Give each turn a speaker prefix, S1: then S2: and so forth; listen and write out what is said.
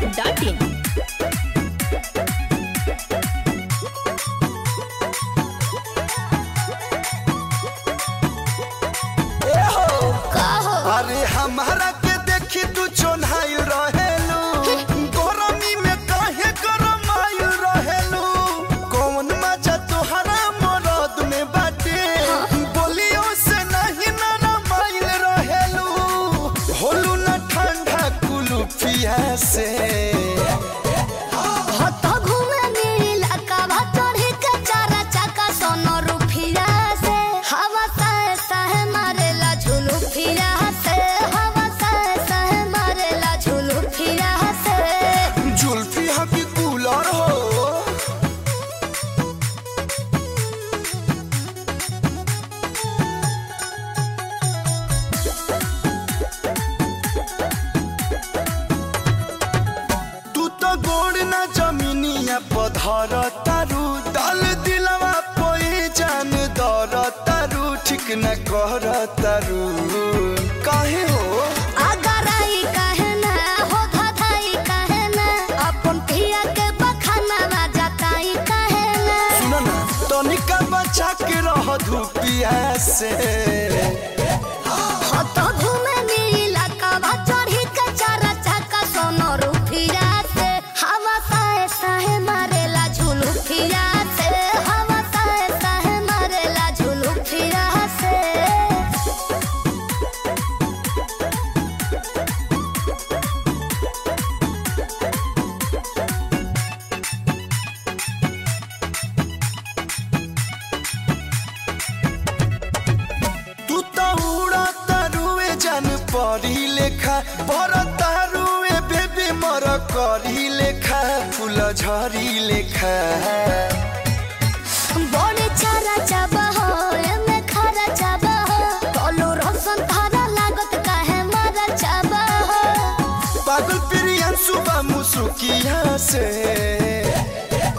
S1: dot in
S2: ए हो
S3: कहो
S2: अरे हमारा के देखी तू चोन्हाइल रहेलू गरमी में काहे गरमाइल रहेलू कौन मजा तोहरा मरद में बाटे बोलियो से नहीं नरमाइल रहेलू होलू न ठंडा कुलू पिया से
S3: हत घूमे नीला कावा चढ़ी के चारा चाका सोनो रुफिया से हवा सह सह मारेला झुलू फिरा से हवा सह सह मारेला झुलू फिरा से
S2: जुल्फी हकी कूलर हो तू तो गोड़ ना जमीनिया पधर तारू दल दिलवा पोई जान दर तारू ठीक न कर तारू काहे हो
S3: अगर आई कहे ना हो धधाई कहे ना अपन पिया के बखाना जाताई कहे ना
S2: सुन ना तनिका बचा के रह धूपिया से
S3: हत घूमे नीला कावा चढ़ी के चारा चाका सोनो रुफिया से हवा सह सह मारेला झुलू फिरा से हवा सह सह मारेला झुलू फिरा से
S2: तू तो उड़ा तारुए जान परी लेखा पर तारुए बेबी मर करी लेखा फूल झरी लेखा
S3: बड़े चारा चाबा हो एमे खारा चाबा हो कलो रोशन थारा लागत काहे मारा चाबा हो
S2: पागल प्रियन सुबह मुसुकिया से